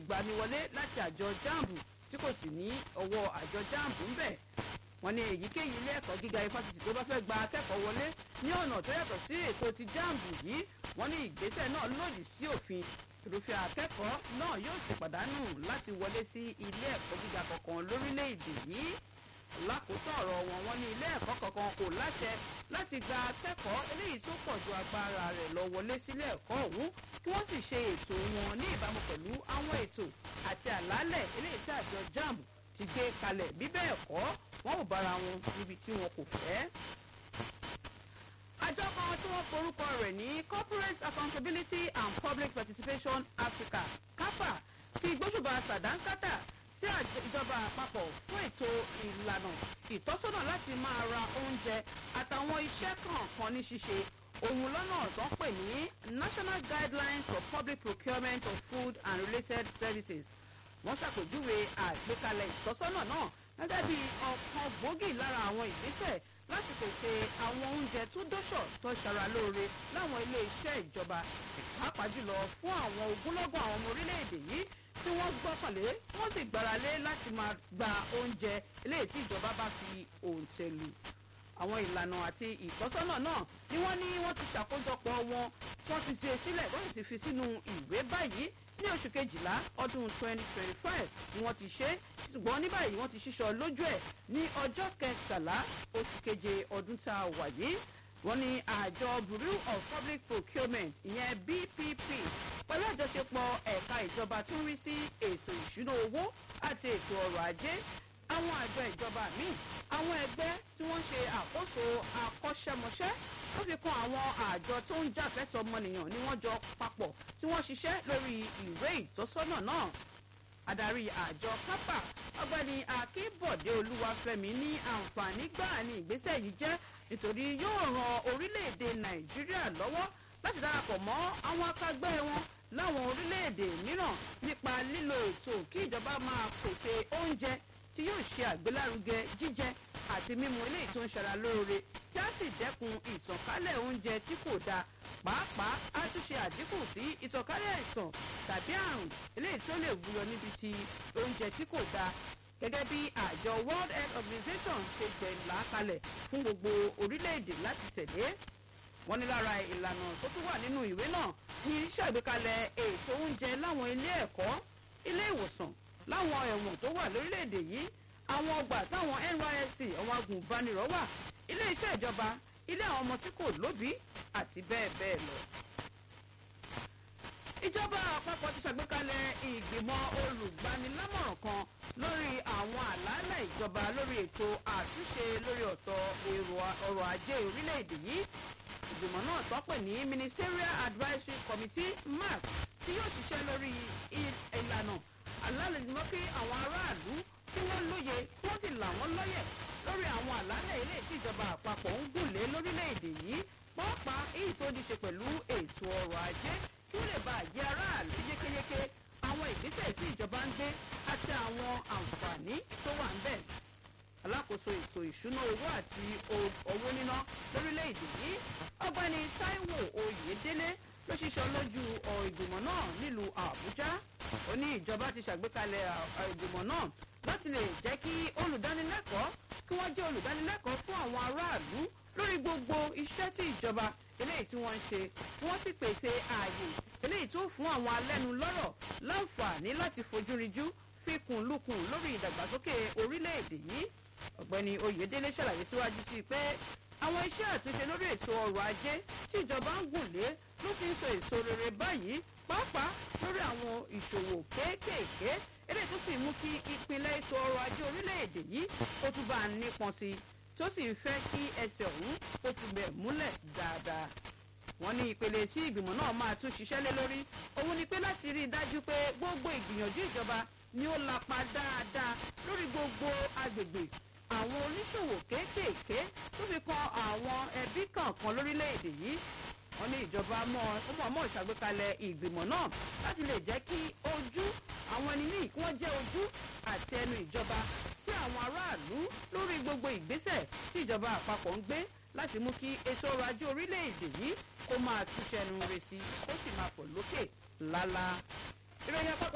ìgbaniwọlé láti àjọ jambu tí kò sì ní ọwọ́ àjọ jambu ń bẹ̀ wọ́n ní èyíkéyìí ilé ẹ̀kọ́ gíga ifásitì tó bá fẹ́ gba akẹ́kọ̀ọ́ wọlé ní ọ̀nà tó yàtọ̀ sí ètò ti jambu yìí wọ́n ní ìgbésẹ̀ náà lòdì sí òfin irúfẹ́ akẹ́kọ̀ọ́ náà yóò sì pàdánù láti wọlé sí ilé ẹ̀kọ́ gíga kankan lórílẹ̀‐èdè yìí lákòótọ́ ọ̀rọ̀ wọn wọn ní ilé ẹ̀kọ́ kankan kò láṣẹ láti gba akẹ́kọ̀ọ́ eléyìí tó pọ̀ ju agbára rẹ̀ lọ wọlé sílé ẹ̀kọ́ ọ̀hún kí wọ́n sì ṣe ètò wọn ní ìbámu pẹ̀lú àwọn ètò àti àlàálẹ̀ eléyìí tí àjọ jamb ti gbé kalẹ̀ bí bẹ́ẹ̀ kọ́ wọn ò bára wọn níbi tí wọn kò fẹ́ àjọ kan tí wọ́n forúkọ rẹ̀ ní corporate accountability and public participation africa capa ti gbóṣùbà sàdánkátà sí ìjọba àpapọ̀ fún ètò ìlànà ìtọ́sọ́nà láti máa ra oúnjẹ àtàwọn iṣẹ́ kọ̀ọ̀kan ní ṣíṣe òun lọ́nà tó ń pè ní national guidelines for public procurement of food and related services wọ́n ṣàpèjúwe àgbékalẹ̀ ìtọ́sọ́nà náà gẹ́gẹ́ bí ọ̀kan gbòógì lára àwọn ìgbésẹ̀ láti pèsè àwọn oúnjẹ tó dọ́ṣọ̀ tó ṣara lóore láwọn ilé iṣẹ́ ìjọba pàápàá jùlọ fún àwọn ogúnlọ́gọ̀ àwọn ọmọ orílẹ̀-èdè yìí tí wọ́n gbọ́kànlé wọ́n sì gbáralé láti máa gba oúnjẹ eléyìí tí ìjọba bá fi òǹtẹ̀ lù àwọn ìlànà àti ìtọ́sọ́nà náà ni wọ́n ní wọ́n ti ṣàkójọpọ̀ wọn wọ́n ti ṣe sílẹ̀ wọ́n sì ti fi sínú ìwé báyìí ní oṣù kejìlá ọdún 2025 ni wọ́n ti ṣe ṣùgbọ́n ní báyìí wọ́n ti ṣíṣọ lójú ẹ̀ ní ọjọ́ kẹtàlá oṣù keje ọdún tá a wà yìí wọ́n ní àjọ bureau of public procurement ìyẹn bpp pẹ̀lú àjọṣepọ̀ ẹ̀ka ìjọba tó ń rí sí ètò ìṣúná owó àti ètò ọrọ̀ ajé àwọn àjọ ìjọba míì àwọn ẹgbẹ́ tí wọ́n ń ṣe àkóso akọ́ṣẹ́mọṣẹ́ ó fi kan àwọn àjọ tó ń jàfẹ́tọ̀ ọmọnìyàn ni wọ́n jọ papọ̀ tí wọ́n ṣiṣẹ́ lórí ìwé ìtọ́sọ́nà náà adarí àjọ kápá ọgbẹni akínbọdé olúwàfẹmi ní àǹfààní gbáà ní ìgbésẹ̀ yìí jẹ́ nítorí yóò ran orílẹ̀-èdè nàìjíríà lọ́wọ́ láti darapọ̀ mọ́ àwọn akágbẹ́ wọn láwọn orílẹ̀-èdè mìíràn nípa lílo ètò kí ìjọba máa pèsè oúnjẹ tí yóò ṣe àgbélárugẹ jíjẹ àti mímu eléyìí tó ń ṣara lóore tí a sì dẹ́kun ìtànkálẹ̀ oúnjẹ tí kò dáa pàápàá á tún ṣe àdínkù sí ìtànkálẹ̀ àìsàn tàbí àrùn eléyìí tó lè wúyọ níbi tí oúnjẹ tí kò dáa gẹ́gẹ́ bí àjọ world health organization ṣe gbẹ̀ǹlà kalẹ̀ fún gbogbo orílẹ̀-èdè láti tẹ̀lé wọ́n ní lára ìlànà tó tún wà nínú ìwé náà ní ṣàgbékalẹ̀ ètò oúnjẹ láwọn ilé ẹ̀kọ́ ilé ìwòsàn láwọn ẹ̀wọ̀n tó wà lórílẹ̀‐èdè yìí àwọn ọgbà táwọn nysc àwọn agùnbánirọ̀ wà ilé iṣẹ́ ìjọba ilé àwọn ọmọ tí kò lóbìí àti bẹ́ẹ̀ bẹ́ẹ̀ lọ. ìjọba àpapọ̀ ti ṣàgbékalẹ̀ ìgbìmọ̀ olùgbanilámọ̀ràn kan lórí àwọn àlàálẹ̀ ìjọba lórí ètò àtúnṣe lórí ọ̀tọ̀ ọrọ̀ ajé orílẹ̀‐èdè yìí ìgbìmọ̀ náà tọ́pẹ̀ ní ministerial advisory committee mark tí yóò ṣiṣẹ́ lórí ìlànà alálejò kí àwọn aráàlú kí wọ́n lóye kí wọ́n sì là wọ́n lọ́yẹ̀ lórí àwọn àlàálẹ̀ ilé tí ìjọba àpapọ̀ ń gùnlé lórílẹ̀‐èdè yìí pàápàá èyí tó ní ṣe pẹ̀lú ètò ọrọ̀ ajé kí ó lè bá àjẹ́ aráàlú yékéyéké àwọn ìgbésẹ̀ tí ìjọba ń gbé àti àwọn àǹfààní tó wà ń bẹ̀ alákòóso ètò ìṣúná owó àti owó níná lórílẹ̀‐èdè yìí ọgbẹ́ni taiwo oyèdélé ló ṣiṣọ́ lójú ìgbìmọ̀ náà nílùú àbújá ó ní ìjọba ti ṣàgbékalẹ̀ ìgbìmọ̀ náà láti lè jẹ́ kí olùdánilẹ́kọ̀ọ́ kí wọ́n jẹ́ olùdánilẹ́kọ̀ọ́ fún àwọn aráàlú lórí gbogbo iṣẹ́ tí ìjọba eléyìí tí wọ́n ń ṣe wọ́n sì pèsè ààyè eléyìí tó fún àwọn alẹ́nulọ́rọ̀ láǹfààní láti fojúrinjú fikùn lukùn lórí ìdàgbàsókè orílẹ̀-èdè yìí ọ̀gbẹ́ni oyèdélé ṣàlàyé síwájú sí i pé àwọn iṣẹ́ àtúnṣe lórí ètò ọrọ̀ ajé tí ìjọba ń gùn lé ló ti ń so èso rere báyìí pàápàá lórí àwọn ìṣòwò kéékèèké eléyìí tó sì mú kí ìpínlẹ̀ ètò ọrọ̀ ajé orílẹ̀-èdè yìí ó tún bá a nípọn sí i tó sì ń fẹ́ kí ẹsẹ̀ ọ̀hún ó tún bẹ̀ múlẹ̀ dáadáa wọ́n ní ìpele tí ìgbìmọ̀ náà máa tún ṣiṣẹ́ lé lórí òun ni pé láti rí i dájú pé gbogbo ìgbìyànjú ìjọba ni ó lapa dáadáa lórí gbogbo agbègbè àwọn oníṣòwò kéékèèké tó fi kan àwọn ẹbí kọ̀ọ̀kan lórílẹ̀‐èdè yìí wọ́n ní ìjọba mọ̀ ìṣàgbékalẹ̀ ìgbìmọ̀ náà láti lè jẹ́ kí ojú àwọn ẹni ní kí wọ́n jẹ́ ojú àti ẹnu ìjọba sí àwọn aráàlú lórí gbogbo ìgbésẹ̀ tí ìjọba àpapọ̀ ń gbé láti mú kí ètò ọrọ̀ ajé orílẹ̀-èdè yìí kó máa túṣẹ́nu rẹ̀ sí kó sì máa pọ̀ lókè lálá. ìròyìn àpapọ̀.